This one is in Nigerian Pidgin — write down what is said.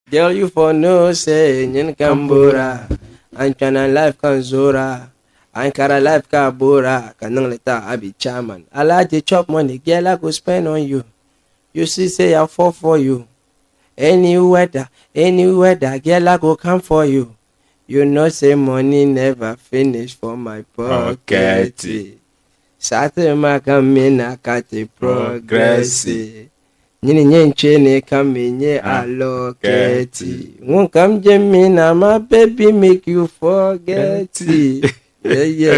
Girl, you for no say nyin kambura. An chana life kan zora. An kara life ka bora. Kanang leta abi chairman. I like to chop money, girl, I go spend on you. You see, say I fall for you. Any weather, any weather, girl, I go come for you. You know, say money never finish for my pocket. Pocket. Sate makamina kati progressi. Nyini nyenche ne kamenye aloketi. Won't come Jemina, my baby make you forget. it. Yeah, yeah.